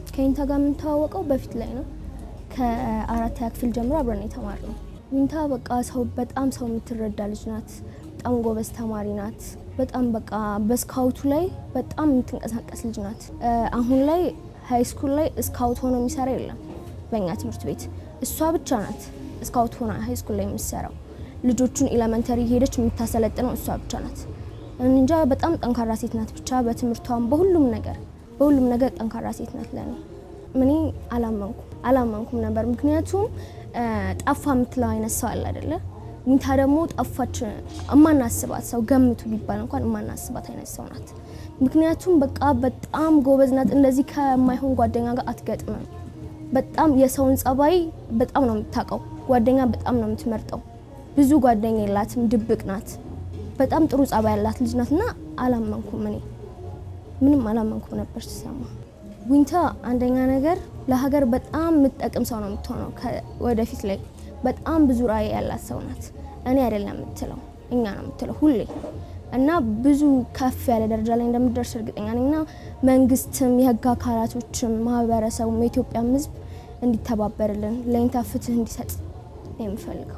ከዊንታ ጋር የምንተዋወቀው በፊት ላይ ነው። ከአራተኛ ክፍል ጀምሮ አብረን የተማርነው። ዊንታ በቃ ሰው በጣም ሰው የምትረዳ ልጅ ናት። በጣም ጎበዝ ተማሪ ናት። በጣም በቃ በስካውቱ ላይ በጣም የምትንቀሳቀስ ልጅ ናት። አሁን ላይ ሀይ ስኩል ላይ ስካውት ሆኖ የሚሰራ የለም በእኛ ትምህርት ቤት። እሷ ብቻ ናት ስካውት ሆና ሀይ ስኩል ላይ የምትሰራው። ልጆቹን ኤሌመንተሪ ሄደች የምታሰለጥነው እሷ ብቻ ናት። እንጃ በጣም ጠንካራ ሴት ናት። ብቻ በትምህርቷም በሁሉም ነገር በሁሉም ነገር ጠንካራ ሴት ናት። ለኔ እኔ አላመንኩም አላመንኩም ነበር። ምክንያቱም ጠፋ የምትለው አይነት ሰው አለ አይደለ? ዊንታ ደግሞ ጠፋች እማናስባት ሰው ገምቱ ቢባል እንኳን እማናስባት አይነት ሰው ናት። ምክንያቱም በቃ በጣም ጎበዝ ናት። እንደዚህ ከማይሆን ጓደኛ ጋር አትገጥምም። በጣም የሰውን ጸባይ በጣም ነው የምታውቀው። ጓደኛ በጣም ነው የምትመርጠው። ብዙ ጓደኛ የላትም፣ ድብቅ ናት። በጣም ጥሩ ጸባይ ያላት ልጅ ናት እና አላመንኩም። እኔ ምንም አላመንኩም ነበር ስሰማ። ዊንታ አንደኛ ነገር ለሀገር በጣም የምትጠቅም ሰው ነው የምትሆነው። ወደፊት ላይ በጣም ብዙ ራዕይ ያላት ሰው ናት። እኔ አይደለም የምትለው እኛ ነው የምትለው ሁሌ እና ብዙ ከፍ ያለ ደረጃ ላይ እንደምትደርስ እርግጠኛ ነኝ እና መንግስትም፣ የህግ አካላቶችም፣ ማህበረሰቡም የኢትዮጵያም ህዝብ እንዲተባበርልን ለዊንታ ፍትህ እንዲሰጥ ነው የምፈልገው።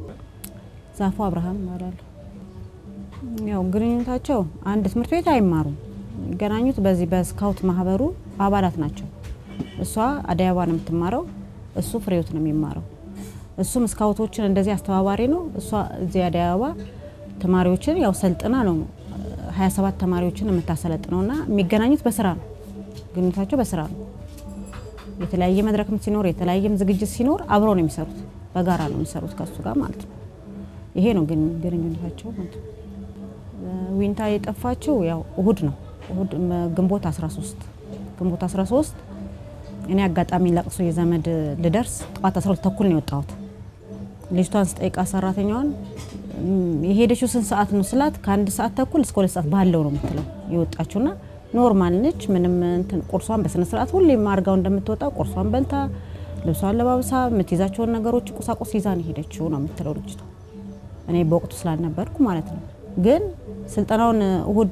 ዛፉ አብርሃም ይባላሉ። ያው ግንኙነታቸው አንድ ትምህርት ቤት አይማሩም። የሚገናኙት በዚህ በስካውት ማህበሩ አባላት ናቸው። እሷ አደይ አበባ ነው የምትማረው፣ እሱ ፍሬዎት ነው የሚማረው። እሱም ስካውቶችን እንደዚህ አስተባባሪ ነው። እሷ እዚህ አደይ አበባ ተማሪዎችን ያው ሰልጥና ነው 27 ተማሪዎችን የምታሰለጥነው እና የሚገናኙት በስራ ነው። ግንኙነታቸው በስራ ነው። የተለያየ መድረክም ሲኖር የተለያየም ዝግጅት ሲኖር አብረው ነው የሚሰሩት፣ በጋራ ነው የሚሰሩት ከሱ ጋር ማለት ነው። ይሄ ነው ግን ግንኙነታቸው ማለት ነው። ዊንታ የጠፋችው ያው እሁድ ነው እሁድ ግንቦት 13 ግንቦት 13 እኔ አጋጣሚ ለቅሶ የዘመድ ልደርስ ጠዋት 12 ተኩል ነው የወጣሁት። ልጅቷን ስጠይቃ ሰራተኛዋን የሄደችው ስንት ሰዓት ነው ስላት ከአንድ ሰዓት ተኩል እስከ ሁለት ሰዓት ባለው ነው የምትለው የወጣችውና ኖርማል ነች። ምንም እንትን ቁርሷን በስነ ስርዓት ሁሌም አርጋው እንደምትወጣ ቁርሷን በልታ ልብሷን ለባብሳ የምትይዛቸውን ነገሮች ቁሳቁስ ይዛ ነው ሄደችው ነው የምትለው ልጅቷ። እኔ በወቅቱ ስላልነበርኩ ማለት ነው። ግን ስልጠናውን እሁድ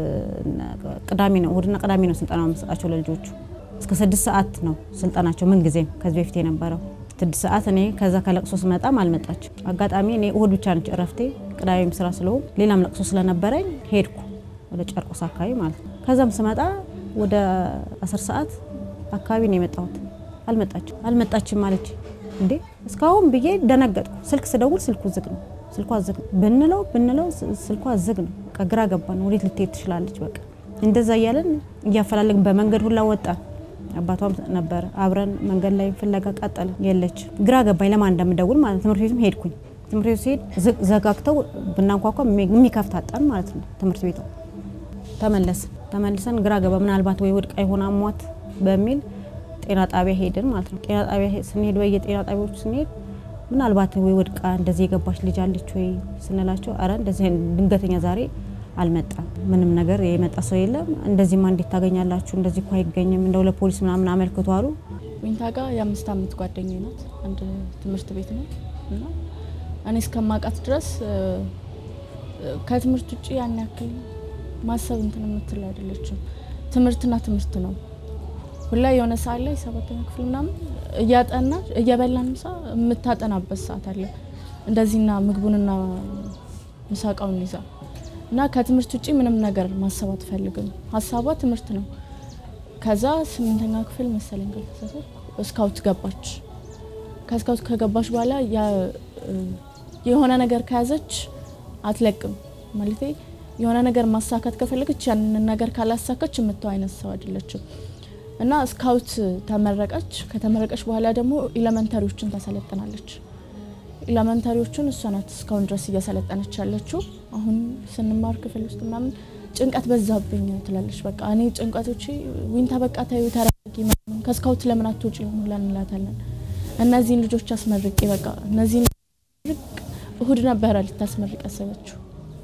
ቅዳሜ ነው እሁድና ቅዳሜ ነው ስልጠናው የምሰጣቸው ለልጆቹ እስከ ስድስት ሰዓት ነው ስልጠናቸው። ምን ጊዜም ከዚህ በፊት የነበረው ስድስት ሰዓት እኔ ከዛ ከለቅሶ ስመጣም አልመጣችም። አጋጣሚ እኔ እሁድ ብቻ ነች እረፍቴ፣ ቅዳሜም ስራ ስለሆን ሌላም ለቅሶ ስለነበረኝ ሄድኩ ወደ ጨርቆስ አካባቢ ማለት ነው። ከዛም ስመጣ ወደ አስር ሰዓት አካባቢ ነው የመጣሁት። አልመጣችም አልመጣችም ማለች እንዴ እስካሁን ብዬ ደነገጥኩ። ስልክ ስደውል ስልኩ ዝግ ነው ስልኳ ዝግ ነው ብንለው ብንለው ስልኳ ዝግ ነው። በቃ ግራ ገባን። ወዴት ልትሄድ ትችላለች? በቃ እንደዛ እያለን እያፈላለግን በመንገድ ሁላ ወጣን። አባቷም ነበረ አብረን መንገድ ላይ ፍለጋ ቀጠልን። የለች ግራ ገባኝ፣ ለማን እንደምደውል ማለት ነው። ትምህርት ቤቱም ሄድኩኝ። ትምህርት ቤቱ ሲሄድ ዘጋግተው ብናንኳኳ የሚከፍት አጣን ማለት ነው። ትምህርት ቤቱ ተመለስ ተመልሰን ግራ ገባ። ምናልባት ወይ ወድቃ የሆነ አሟት በሚል ጤና ጣቢያ ሄድን ማለት ነው። ጤና ጣቢያ ስንሄድ በየጤና ጣቢያዎቹ ስንሄድ ምናልባት ወይ ወድቃ እንደዚህ የገባች ልጅ አለች ወይ ስንላቸው፣ አረ እንደዚህ ድንገተኛ ዛሬ አልመጣም፣ ምንም ነገር የመጣ ሰው የለም፣ እንደዚህማ እንዴት ታገኛላችሁ? እንደዚህ እኮ አይገኝም፣ እንደው ለፖሊስ ምናምን አመልክቱ አሉ። ዊንታ ጋር የአምስት ዓመት ጓደኛ ናት። አንድ ትምህርት ቤት ነው እና እኔ እስከማውቃት ድረስ ከትምህርት ውጭ ያን ያክል ማሰብ እንትን የምትል አይደለችም። ትምህርትና ትምህርት ነው። ሁላ የሆነ ሰዓት ላይ ሰባተኛ ክፍል ምናምን እያጠናች እየበላን ምሳ የምታጠናበት ሰዓት አለ። እንደዚህና ምግቡንና ምሳቃውን ይዛ እና ከትምህርት ውጭ ምንም ነገር ማሰብ አትፈልግም። ሀሳቧ ትምህርት ነው። ከዛ ስምንተኛ ክፍል መሰለኝ ካልተሳሳትኩ ስካውት ገባች። ከስካውት ከገባች በኋላ የሆነ ነገር ከያዘች አትለቅም ማለት የሆነ ነገር ማሳካት ከፈለገች ያንን ነገር ካላሳካች የምተው አይነት ሰው አይደለችም። እና ስካውት ተመረቀች። ከተመረቀች በኋላ ደግሞ ኢለመንተሪዎችን ታሰለጥናለች። ኢለመንተሪዎቹን እሷ ናት እስካሁን ድረስ እያሰለጠነች ያለችው። አሁን ስንማር ክፍል ውስጥ ምናምን ጭንቀት በዛብኝ ትላለች። በቃ እኔ ጭንቀቶቼ ዊንታ በቃ ታዩ ተረጋጊ፣ ከስካውት ለምን አትወጪ ሁላ እንላታለን። እነዚህን ልጆች አስመርቄ በቃ እነዚህን እሁድ ነበረ ልታስመርቅ ያሰበችው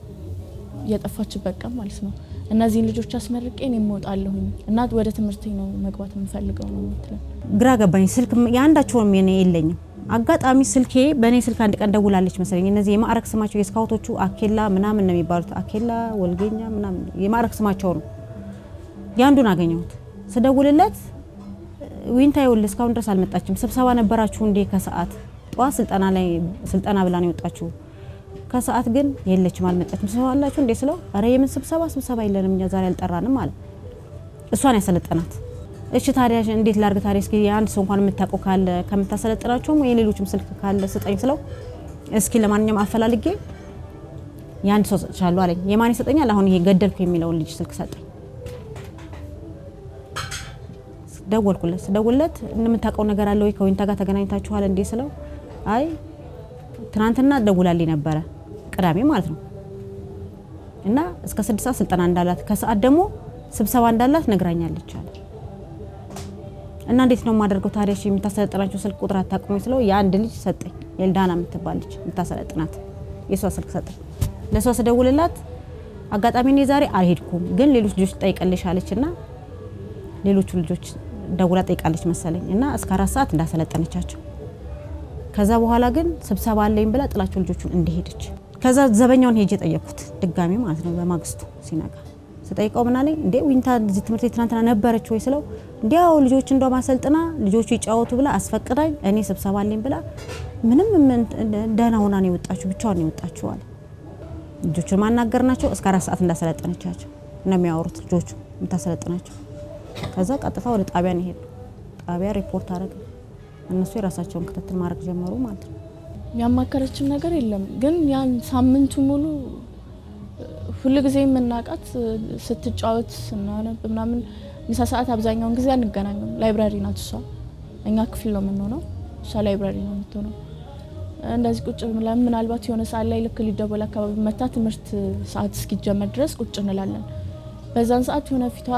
የጠፋችበት ቀን ማለት ነው። እነዚህን ልጆች አስመርቄ እኔ እወጣለሁኝ እና ወደ ትምህርት ነው መግባት የምፈልገው ነው የምትለው። ግራ ገባኝ። ስልክ የአንዳቸውም የኔ የለኝም። አጋጣሚ ስልኬ በእኔ ስልክ አንድ ቀን ደውላለች መሰለኝ። እነዚህ የማዕረግ ስማቸው የስካውቶቹ አኬላ ምናምን ነው የሚባሉት። አኬላ ወልጌኛ ምናምን የማዕረግ ስማቸው ነው። የአንዱን አገኘሁት። ስደውልለት ዊንታ ይኸውልህ እስካሁን ድረስ አልመጣችም። ስብሰባ ነበራችሁ እንዴ? ከሰዓት ጠዋት ስልጠና ላይ ስልጠና ብላ ነው የወጣችሁ። ከሰዓት ግን የለችም፣ አልመጣችም። ስብሰባ አላችሁ እንዴ ስለው፣ ኧረ የምን ስብሰባ ስብሰባ የለንም እኛ ዛሬ አልጠራንም አለ። እሷን ያሰለጠናት። እሺ ታዲያ እንዴት ላርግ ታዲያ? እስኪ የአንድ ሰው እንኳን የምታውቀው ካለ ከምታሰለጥናቸውም የሌሎችም ስልክ ካለ ስጠኝ ስለው፣ እስኪ ለማንኛውም አፈላልጌ የአንድ ሰው ሰጥቻለሁ አለኝ። የማን ይሰጠኛል? አሁን ይሄ ገደልኩ የሚለውን ልጅ ስልክ ሰጠኝ። ደወልኩለት። ስደውልለት እንደምታውቀው ነገር አለ ወይ ከዊንታ ጋር ተገናኝታችኋል እንዴ ስለው፣ አይ ትናንትና ደውላልኝ ነበረ ቅዳሜ ማለት ነው እና እስከ ስድስት ሰዓት ስልጠና እንዳላት ከሰዓት ደግሞ ስብሰባ እንዳላት ነግራኛለች አለ እና እንዴት ነው የማደርገው ታዲያ? እሺ የምታሰለጥናቸው ስልክ ቁጥር አታውቅም ወይ ስለው የአንድ ልጅ ሰጠኝ። ኤልዳና የምትባል ልጅ የምታሰለጥናት የእሷ ስልክ ሰጠኝ። ለእሷ ስደውልላት አጋጣሚ እኔ ዛሬ አልሄድኩም ግን ሌሎች ልጆች ጠይቀልሽ አለች እና ሌሎቹ ልጆች ደውላ ጠይቃለች መሰለኝ እና እስከ አራት ሰዓት እንዳሰለጠነቻቸው ከዛ በኋላ ግን ስብሰባ አለኝ ብላ ጥላቸው ልጆቹን እንደሄደች ከዛ ዘበኛውን ሄጄ ጠየቅኩት ድጋሚ ማለት ነው በማግስቱ ሲነጋ ስጠይቀው ምን አለኝ እንዴ ዊንታ እዚህ ትምህርት ቤት ትናንትና ነበረች ወይ ስለው እንዲያው ልጆች እንደ ማሰልጥና ልጆቹ ይጫወቱ ብላ አስፈቅዳኝ እኔ ስብሰባ አለኝ ብላ ምንም ደህና ሆና ነው የወጣችሁ ብቻዋን ነው የወጣችሁ አለ ልጆቹን ማናገር ናቸው እስከ አራት ሰዓት እንዳሰለጠነቻቸው ነው የሚያወሩት ልጆቹ የምታሰለጥናቸው ከዛ ቀጥታ ወደ ጣቢያ ነው የሄዱ ጣቢያ ሪፖርት አደረገ እነሱ የራሳቸውን ክትትል ማድረግ ጀመሩ ማለት ነው ያማከረችም ነገር የለም ግን ያን ሳምንቱ ሙሉ ሁሉ ጊዜ የምናውቃት ስትጫወት ስናነብ ምናምን ምሳ ሰዓት አብዛኛውን ጊዜ አንገናኝም። ላይብራሪ ናት እሷ፣ እኛ ክፍል ነው የምንሆነው፣ እሷ ላይብራሪ ነው የምትሆነው። እንደዚህ ቁጭ ብለን ምናልባት የሆነ ሰዓት ላይ ልክ ሊደወል አካባቢ መታ ትምህርት ሰዓት እስኪጀመር ድረስ ቁጭ እንላለን። በዛን ሰዓት የሆነ ፊቷ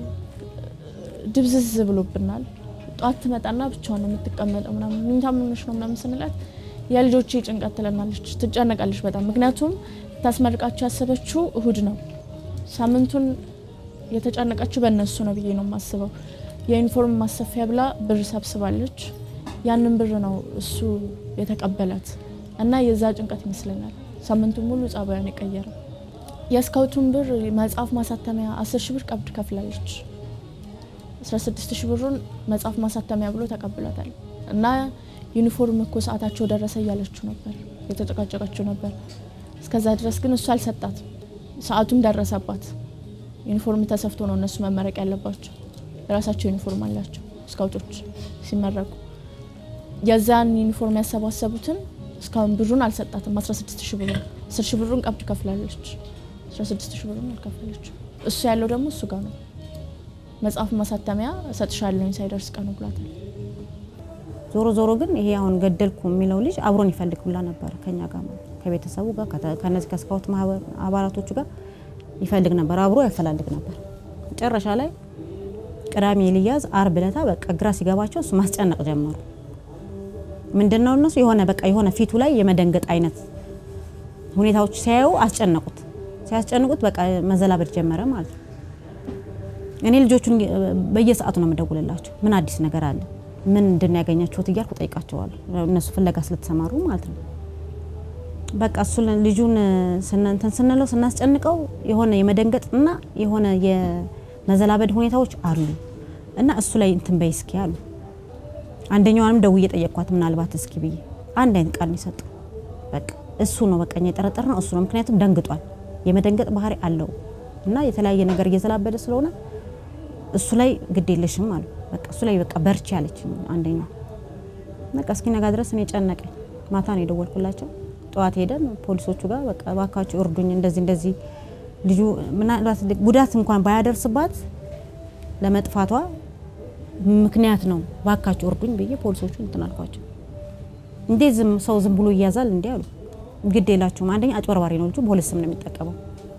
ድብዝዝ ብሎብናል። ጠዋት ትመጣና ብቻዋን ነው የምትቀመጠው ምናምን ምኝታ ምንሽ ነው ምናምን ስንላት የልጆቼ ጭንቀት ትለናለች፣ ትጨነቃለች በጣም ምክንያቱም ታስመርቃቸው ያሰበችው እሁድ ነው። ሳምንቱን የተጨነቀችው በእነሱ ነው ብዬ ነው የማስበው። የዩኒፎርም ማሰፊያ ብላ ብር ሰብስባለች። ያንን ብር ነው እሱ የተቀበላት እና የዛ ጭንቀት ይመስለኛል ሳምንቱን ሙሉ ጸባዩን የቀየረ። የስካውቱን ብር መጽሐፍ ማሳተሚያ አስር ሺ ብር ቀብድ ከፍላለች። አስራ ስድስት ሺ ብሩን መጽሐፍ ማሳተሚያ ብሎ ተቀብሏታል እና ዩኒፎርም እኮ ሰዓታቸው ደረሰ እያለችው ነበር፣ የተጨቃጨቀችው ነበር። እስከዛ ድረስ ግን እሱ አልሰጣትም። ሰዓቱም ደረሰባት። ዩኒፎርም ተሰፍቶ ነው እነሱ መመረቅ ያለባቸው። የራሳቸው ዩኒፎርም አላቸው ስካውቶች ሲመረቁ። የዛን ዩኒፎርም ያሰባሰቡትን እስካሁን ብሩን አልሰጣትም። 16 ሺ ብሩን 10 ሺ ብሩን ቀብድ ከፍላለች። 16 ሺ ብሩን አልከፈለች። እሱ ያለው ደግሞ እሱ ጋር ነው። መጽሐፍ ማሳተሚያ እሰጥሻለሁኝ ሳይደርስ ቀኑ ብሏታል። ዞሮ ዞሮ ግን ይሄ አሁን ገደልኩ የሚለው ልጅ አብሮን ይፈልግ ብላ ነበር ከኛ ጋር ማለት ከቤተሰቡ ጋር ከነዚህ ከስካውት ማህበር አባላቶቹ ጋር ይፈልግ ነበር፣ አብሮ ያፈላልግ ነበር። መጨረሻ ላይ ቅዳሜ ልያዝ አርብ ዕለታ በቃ ግራ ሲገባቸው እሱ ማስጨነቅ ጀመሩ። ምንድነው እነሱ የሆነ በቃ የሆነ ፊቱ ላይ የመደንገጥ አይነት ሁኔታዎች ሲያዩ አስጨነቁት። ሲያስጨንቁት በቃ መዘላበድ ጀመረ ማለት ነው። እኔ ልጆቹን በየሰዓቱ ነው የምደውልላቸው። ምን አዲስ ነገር አለ ምን እንድን ያገኛችሁት እያልኩ ጠይቃቸዋለሁ። እነሱ ፍለጋ ስለተሰማሩ ማለት ነው። በቃ እሱ ልጁን እንትን ስንለው ስናስጨንቀው የሆነ የመደንገጥና የሆነ የመዘላበድ ሁኔታዎች አሉ እና እሱ ላይ እንትን በይ እስኪ አሉ። አንደኛዋንም ደውዬ ጠየቅኳት፣ ምናልባት እስኪ ብዬ አንድ አይነት ቃል ነው የሰጠው። በቃ እሱ ነው በቃ የጠረጠር ነው እሱ ነው። ምክንያቱም ደንግጧል፣ የመደንገጥ ባህሪ አለው እና የተለያየ ነገር እየዘላበደ ስለሆነ እሱ ላይ ግድ የለሽም አሉ። በቃ እሱ ላይ በቃ በርቺ ያለች አንደኛው። በቃ እስኪ ነጋ ድረስ እኔ ጨነቀኝ። ማታ ነው የደወልኩላቸው። ጠዋት ሄደን ፖሊሶቹ ጋር በቃ ባካችሁ እርዱኝ፣ እንደዚህ እንደዚህ ልጁ ምናልባት ጉዳት እንኳን ባያደርስባት ለመጥፋቷ ምክንያት ነው፣ ባካችሁ እርዱኝ ብዬ ፖሊሶቹ እንትን አልኳቸው። እንዴ ዝም ሰው ዝም ብሎ ይያዛል እንዴ አሉ። ግድ የላችሁም። አንደኛ አጭበርባሪ ነው ልጁ፣ በሁለት ስም ነው የሚጠቀመው።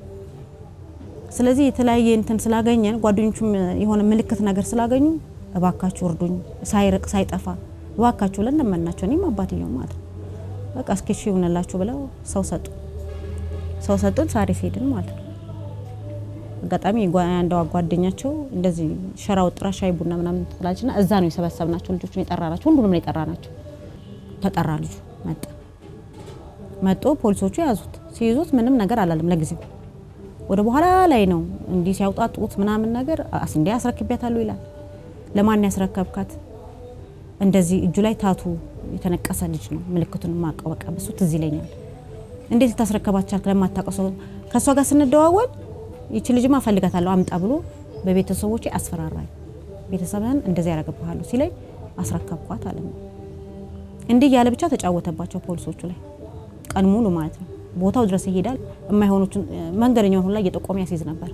ስለዚህ የተለያየ እንትን ስላገኘን ጓደኞቹም የሆነ ምልክት ነገር ስላገኙ እባካችሁ እርዱኝ፣ ሳይርቅ ሳይጠፋ እባካችሁ ብለን ለመናቸው። እኔም አባትየው ማለት ነው በቃ እስኪ እሺ ይሁንላችሁ ብለው ሰው ሰጡ። ሰው ሰጡን። ሳሪስ ሄድን ማለት ነው። አጋጣሚ አንዷ ጓደኛቸው እንደዚህ ሸራ ወጥራ ሻይ ቡና ምናምን ትላለችና እዛ ነው የሰበሰብናቸው ልጆቹን የጠራናቸው። ሁሉንም ነው የጠራናቸው። ተጠራ ልጁ መጣ። መጦ ፖሊሶቹ ያዙት። ሲይዙት ምንም ነገር አላለም ለጊዜው ወደ በኋላ ላይ ነው እንዲህ ሲያውጣጡት ምናምን ነገር እንዲ አስረክቢያታለሁ ይላል። ለማን ያስረከብካት? እንደዚህ እጁ ላይ ታቱ የተነቀሰ ልጅ ነው። ምልክቱን ማቀው በቃ በሱ ትዝ ይለኛል። እንዴት ልታስረከባት ቻልክ? ለማታውቀው ሰው ከእሷ ጋር ስንደዋወል ይቺ ልጅማ እፈልጋታለሁ አምጣ ብሎ በቤተሰቦቼ አስፈራራኝ። ቤተሰብህን እንደዚህ ያደርግብሃሉ ሲለኝ አስረከብኳት አለ። እንዲህ እያለ ብቻ ተጫወተባቸው ፖሊሶቹ ላይ ቀን ሙሉ ማለት ነው። ቦታው ድረስ ይሄዳል። የማይሆኑትን መንገደኛውን ሁላ እየጠቆመ ያስይዝ ነበር።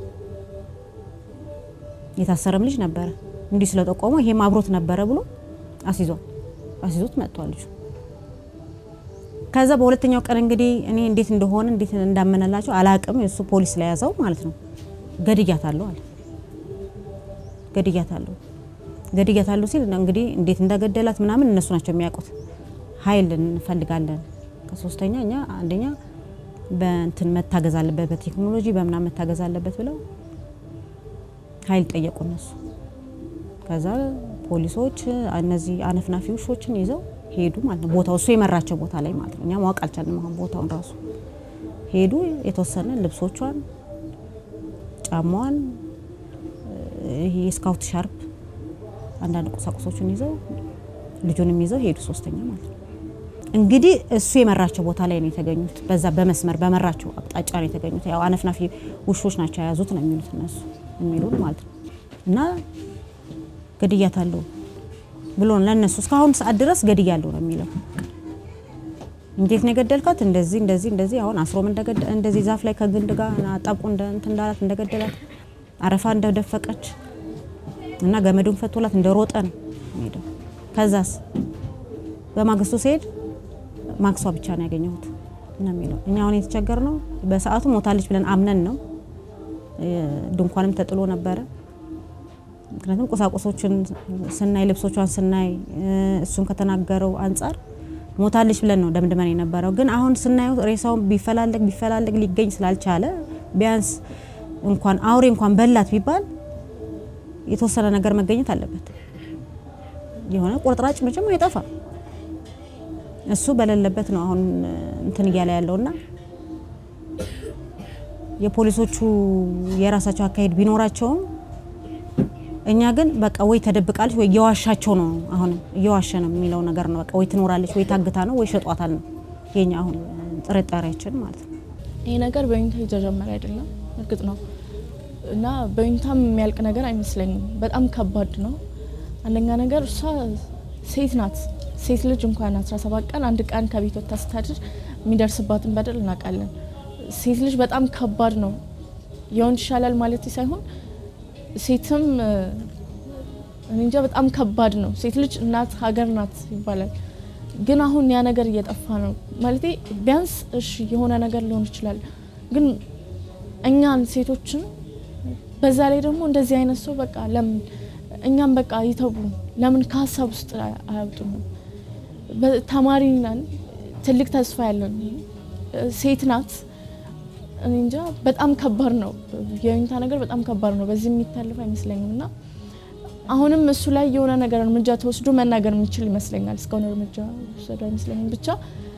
የታሰረም ልጅ ነበረ። እንዲህ ስለጠቆመ ይሄም አብሮት ነበረ ብሎ አስይዟል። አስይዞት መጥቷል ልጁ። ከዛ በሁለተኛው ቀን እንግዲህ እኔ እንዴት እንደሆነ እንዴት እንዳመነላቸው አላቅም። የእሱ ፖሊስ ስለያዘው ማለት ነው። ገድያታለሁ አለ። ገድያታለሁ ገድያታለሁ ሲል እንግዲህ እንዴት እንዳገደላት ምናምን እነሱ ናቸው የሚያውቁት። ኃይል እንፈልጋለን ከሶስተኛ እኛ አንደኛ በእንትን መታገዝ አለበት በቴክኖሎጂ በምናምን መታገዝ አለበት ብለው ኃይል ጠየቁ እነሱ። ከዛ ፖሊሶች እነዚህ አነፍናፊ ውሾችን ይዘው ሄዱ ማለት ነው። ቦታው እሱ የመራቸው ቦታ ላይ ማለት ነው። እኛ ማወቅ አልቻልንም። አሁን ቦታውን ራሱ ሄዱ። የተወሰነ ልብሶቿን፣ ጫማዋን፣ ይሄ የስካውት ሻርፕ፣ አንዳንድ ቁሳቁሶችን ይዘው ልጁንም ይዘው ሄዱ። ሶስተኛ ማለት ነው። እንግዲህ እሱ የመራቸው ቦታ ላይ ነው የተገኙት። በዛ በመስመር በመራቸው አቅጣጫ ነው የተገኙት። ያው አነፍናፊ ውሾች ናቸው የያዙት ነው የሚሉት እነሱ የሚሉን ማለት ነው። እና ገድያታለሁ ብሎ ለእነሱ እስካሁን ሰዓት ድረስ ገድያለሁ ነው የሚለው። እንዴት ነው የገደልካት? እንደዚህ እንደዚህ እንደዚህ አሁን አስሮም እንደዚህ ዛፍ ላይ ከግንድ ጋር ጣብቆ እንትን እንዳላት እንደገደላት አረፋ እንደደፈቀች እና ገመዱን ፈቶላት እንደሮጠ ነው ሄደው። ከዛስ በማግስቱ ሲሄድ ማክሷ ብቻ ነው ያገኘሁት ነው የሚለው። እኛ አሁን የተቸገር ነው በሰዓቱ ሞታለች ብለን አምነን ነው። ድንኳንም ተጥሎ ነበረ። ምክንያቱም ቁሳቁሶችን ስናይ ልብሶቿን ስናይ እሱን ከተናገረው አንጻር ሞታለች ብለን ነው ደምድመን የነበረው። ግን አሁን ስናየው ሬሳውን ቢፈላለግ ቢፈላለግ ሊገኝ ስላልቻለ ቢያንስ እንኳን አውሬ እንኳን በላት ቢባል የተወሰነ ነገር መገኘት አለበት። የሆነ ቁርጥራጭ መቼም አይጠፋም። እሱ በሌለበት ነው አሁን እንትን እያለ ያለውና የፖሊሶቹ የራሳቸው አካሄድ ቢኖራቸውም እኛ ግን በቃ ወይ ተደብቃለች ወይ እየዋሻቸው ነው። አሁን እየዋሸ ነው የሚለው ነገር ነው። በቃ ወይ ትኖራለች ወይ ታግታ ነው ወይ ሸጧታል ነው የኛ አሁን ጥርጣሬያችን ማለት ነው። ይሄ ነገር በዩኒታ የተጀመረ አይደለም፣ እርግጥ ነው እና በዩኒታም የሚያልቅ ነገር አይመስለኝም። በጣም ከባድ ነው። አንደኛ ነገር እሷ ሴት ናት። ሴት ልጅ እንኳን 17 ቀን አንድ ቀን ከቤት ወጥታ ስታድር የሚደርስባትን በደል እናውቃለን። ሴት ልጅ በጣም ከባድ ነው። የወንድ ይሻላል ማለት ሳይሆን ሴትም እኔ እንጃ በጣም ከባድ ነው። ሴት ልጅ እናት ሀገር ናት ይባላል። ግን አሁን ያ ነገር እየጠፋ ነው ማለት ቢያንስ እሺ የሆነ ነገር ሊሆን ይችላል። ግን እኛን ሴቶችን በዛ ላይ ደግሞ እንደዚህ አይነት ሰው በቃ ለምን እኛም በቃ ይተቡ ለምን ከሀሳብ ውስጥ አያወጡም? ተማሪ ነን፣ ትልቅ ተስፋ ያለን ሴት ናት። እኔ እንጃ በጣም ከባድ ነው። የዩኒታ ነገር በጣም ከባድ ነው። በዚህ የሚታለፍ አይመስለኝም እና አሁንም እሱ ላይ የሆነ ነገር እርምጃ ተወስዶ መናገር የሚችል ይመስለኛል። እስካሁን እርምጃ ወሰዱ አይመስለኝም። ብቻ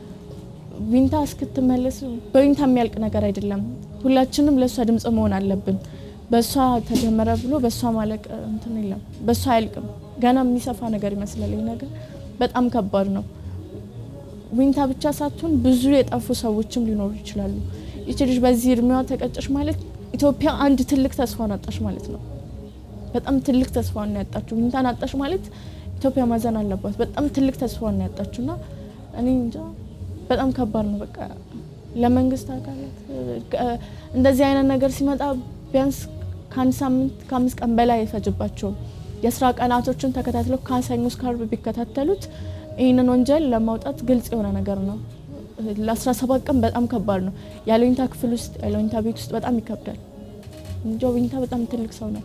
ዊንታ እስክትመለስ በዊንታ የሚያልቅ ነገር አይደለም። ሁላችንም ለእሷ ድምጽ መሆን አለብን። በእሷ ተጀመረ ብሎ በእሷ ማለቅ እንትን የለም። በእሷ አያልቅም። ገና የሚሰፋ ነገር ይመስላል። ይህ ነገር በጣም ከባድ ነው። ዊንታ ብቻ ሳትሆን ብዙ የጠፉ ሰዎችም ሊኖሩ ይችላሉ። ይች ልጅ በዚህ እድሜዋ ተቀጨሽ ማለት ኢትዮጵያ አንድ ትልቅ ተስፋን አጣሽ ማለት ነው። በጣም ትልቅ ተስፋን ነው ያጣችው። ዊንታን አጣሽ ማለት ኢትዮጵያ ማዘን አለባት። በጣም ትልቅ ተስፋን ነው ያጣችው እና እኔ እንጃ በጣም ከባድ ነው። በቃ ለመንግስት አካላት እንደዚህ አይነት ነገር ሲመጣ ቢያንስ ከአንድ ሳምንት ከአምስት ቀን በላይ አይፈጅባቸውም። የስራ ቀናቶችን ተከታትለው ከሰኞ እስከ ዓርብ ቢከታተሉት ይህንን ወንጀል ለማውጣት ግልጽ የሆነ ነገር ነው። ለ17 ቀን በጣም ከባድ ነው። ያለ ዊንታ ክፍል ውስጥ ያለ ዊንታ ቤት ውስጥ በጣም ይከብዳል። እንጃ ዊንታ በጣም ትልቅ ሰው ናት።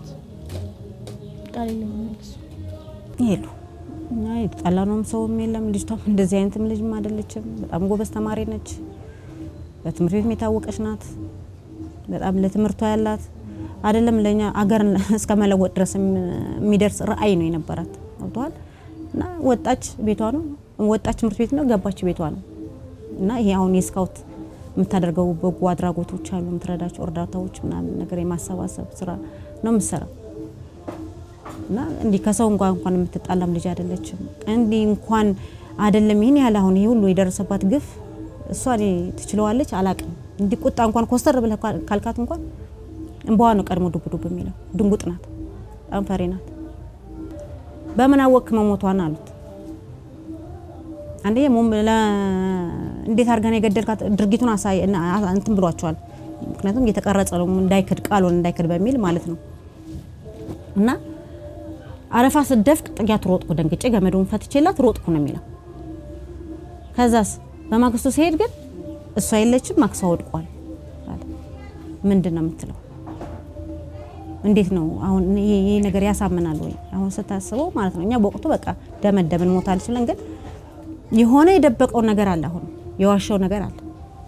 ቃል የለኝም ለእሱ። ይሄዱ እኛ የተጣላነውም ሰውም የለም። ልጅቷም እንደዚህ አይነትም ልጅም አይደለችም። በጣም ጎበዝ ተማሪ ነች። በትምህርት ቤትም የታወቀች ናት። በጣም ለትምህርቷ ያላት አይደለም ለኛ አገር እስከ መለወጥ ድረስ የሚደርስ ራዕይ ነው የነበራት። ገብተዋል እና ወጣች ቤቷ ነው ወጣች ትምህርት ቤት ነው ገባች ቤቷ ነው እና ይሄ አሁን የስካውት የምታደርገው በጎ አድራጎቶች አሉ የምትረዳቸው እርዳታዎች ምናምን ነገር የማሰባሰብ ስራ ነው የምትሰራው። እና እንዲህ ከሰው እንኳን እንኳን የምትጣላም ልጅ አይደለችም። እንዲህ እንኳን አይደለም ይህን ያህል አሁን ይሄ ሁሉ የደረሰባት ግፍ እሷ እኔ ትችለዋለች አላቅም። እንዲህ ቁጣ እንኳን ኮስተር ብለህ ካልካት እንኳን እንባዋ ነው ቀድሞ ዱብ ዱብ የሚለው። ድንጉጥ ናት፣ በጣም ፈሪ ናት። በምን አወቅክ መሞቷን አሉት። አንደኛ እንዴት አድርገን የገደልካት ድርጊቱን አሳይ እንትን ብሏቸዋል። ምክንያቱም እየተቀረጸ ነው እንዳይክድ ቃሉን እንዳይክድ በሚል ማለት ነው። እና አረፋ ስደፍቅ ጥያት ሮጥኩ፣ ደንግጬ ገመዱን ፈትቼላት ሮጥኩ ነው የሚለው። ከዛስ በማግስቱ ሲሄድ ግን እሷ የለችም፣ ማክሷ ወድቋል። ምንድን ነው የምትለው? እንዴት ነው አሁን ይሄ ነገር ያሳምናል ወይ? አሁን ስታስበው ማለት ነው። እኛ በወቅቱ በቃ ደመደምን ሞታለች ብለን ግን የሆነ የደበቀው ነገር አለ። አሁን የዋሻው ነገር አለ።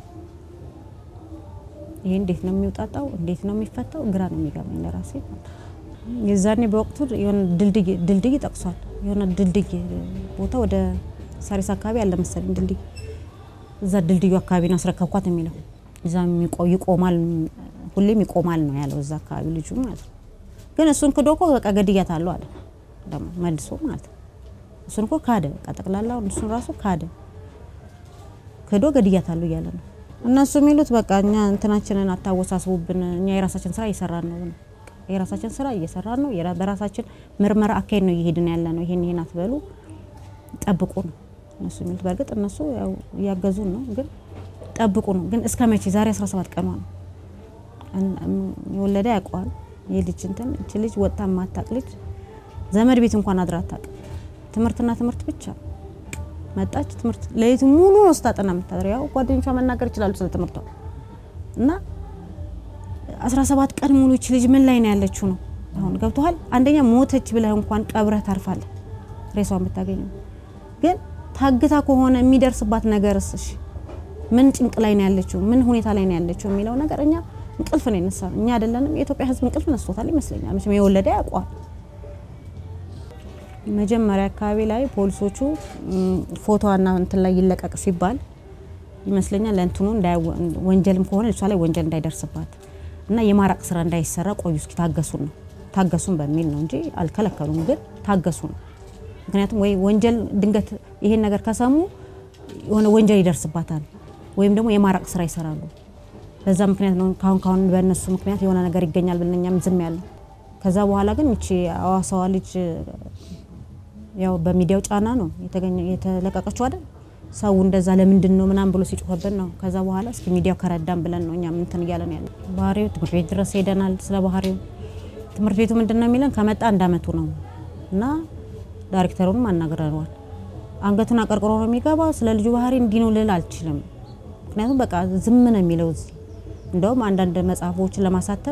ይሄ እንዴት ነው የሚውጣጣው? እንዴት ነው የሚፈታው? ግራ ነው የሚገባኝ ለራሴ። የዛኔ በወቅቱ የሆነ ድልድይ ጠቅሷል። የሆነ ድልድይ ቦታ ወደ ሳሪስ አካባቢ አለ መሰለኝ ድልድይ። እዛ ድልድዩ አካባቢ ነው አስረከብኳት የሚለው እዛ ይቆማል፣ ሁሌም ይቆማል ነው ያለው እዛ አካባቢ ልጁ ማለት ነው። ግን እሱን ክዶ እኮ በቃ ገድያታለሁ አለ ደግሞ መልሶ ማለት ነው። እሱን እኮ ካደ፣ በቃ ጠቅላላውን እሱን ራሱ ካደ፣ ክዶ ገድያታለሁ እያለ ነው። እነሱ የሚሉት በቃ እኛ እንትናችንን አታወሳስቡብን፣ እኛ የራሳችን ስራ እየሰራን ነው ነው የራሳችን ስራ እየሰራን ነው፣ በራሳችን ምርመራ አካሄድ ነው እየሄድን ያለ ነው። ይሄን ይሄን አትበሉ፣ ጠብቁ ነው እነሱ የሚሉት። በእርግጥ እነሱ ያው እያገዙን ነው፣ ግን ጠብቁ ነው። ግን እስከ መቼ? ዛሬ 17 ቀኗ ነው። የወለደ ያውቀዋል። የልጅ እንትን እቺ ልጅ ወጣ ማታቅ ልጅ ዘመድ ቤት እንኳን አድራ አታውቅም። ትምህርትና ትምህርት ብቻ መጣች። ትምህርት ለይቱ ሙሉ ነው ስታጠና የምታድረው። ያው ጓደኞቿ መናገር ይችላሉ ስለ ትምህርቷ እና 17 ቀን ሙሉ እቺ ልጅ ምን ላይ ነው ያለችው ነው አሁን ገብቶሃል። አንደኛ ሞተች ብለህ እንኳን ቀብረህ ታርፋለህ፣ ሬሷን ብታገኘው። ግን ታግታ ከሆነ የሚደርስባት ነገርስ እሺ ምን ጭንቅ ላይ ነው ያለችው? ምን ሁኔታ ላይ ነው ያለችው የሚለው ነገር እኛ እንቅልፍ ነው የነሳን። እኛ አይደለንም የኢትዮጵያ ሕዝብ እንቅልፍ ነስቶታል ይመስለኛል። መቼም የወለደ ያውቀዋል። መጀመሪያ አካባቢ ላይ ፖሊሶቹ ፎቶዋና እንትን ላይ ይለቀቅ ሲባል ይመስለኛል ለእንትኑ ወንጀልም ከሆነ እሷ ላይ ወንጀል እንዳይደርስባት እና የማራቅ ስራ እንዳይሰራ ቆዩ እስኪ ታገሱን ነው ታገሱን በሚል ነው እንጂ አልከለከሉም። ግን ታገሱ ነው። ምክንያቱም ወይ ወንጀል ድንገት ይሄን ነገር ከሰሙ የሆነ ወንጀል ይደርስባታል ወይም ደግሞ የማራቅ ስራ ይሰራሉ። በዛ ምክንያት ነው ካሁን ካሁን በእነሱ ምክንያት የሆነ ነገር ይገኛል ብለን እኛም ዝም ያለው። ከዛ በኋላ ግን እቺ አዋሳዋ ልጅ ያው በሚዲያው ጫና ነው የተገኘ የተለቀቀችው አይደል? ሰው እንደዛ ለምንድን ነው ምናምን ብሎ ሲጮህብን ነው። ከዛ በኋላ እስኪ ሚዲያው ከረዳን ብለን ነው እኛም እንትን እያለን ያለ። ባህሪው ትምህርት ቤት ድረስ ሄደናል። ስለ ባህሪው ትምህርት ቤቱ ምንድን ነው የሚለን ከመጣ አንድ አመቱ ነው እና ዳይሬክተሩንም አናግረነዋል። አንገቱን አቀርቅሮ ነው የሚገባ። ስለ ልጁ ባህሪ እንዲህ ነው ልል አልችልም። ምክንያቱም በቃ ዝም ነው የሚለው እዚህ። እንደውም አንዳንድ መጽሐፎችን ለማሳተም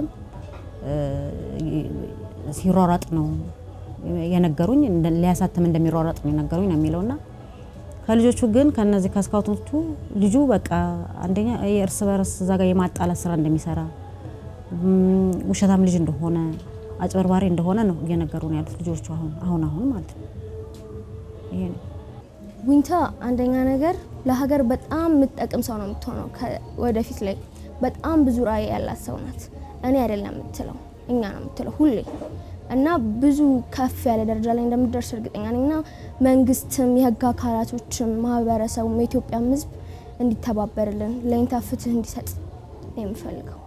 ሲሯሯጥ ነው የነገሩኝ። ሊያሳትም እንደሚሯሯጥ ነው የነገሩኝ ነው የሚለውና ከልጆቹ ግን ከነዚህ ከስካውቶቹ ልጁ በቃ አንደኛ የእርስ በርስ እዛ ጋር የማጣላት ስራ እንደሚሰራ ውሸታም ልጅ እንደሆነ አጭበርባሪ እንደሆነ ነው እየነገሩ ነው ያሉት ልጆቹ አሁን አሁን አሁን ማለት ነው። ይሄ ነው ዊንታ አንደኛ ነገር ለሀገር በጣም የምትጠቅም ሰው ነው የምትሆነው። ወደፊት ላይ በጣም ብዙ ራዕይ ያላት ሰው ናት። እኔ አይደለም የምትለው እኛ ነው የምትለው ሁሌ እና ብዙ ከፍ ያለ ደረጃ ላይ እንደምትደርስ እርግጠኛ ነኝ። እና መንግስትም፣ የህግ አካላቶችም፣ ማህበረሰቡም፣ የኢትዮጵያም ህዝብ እንዲተባበርልን ለዊንታ ፍትህ እንዲሰጥ ነው የምፈልገው።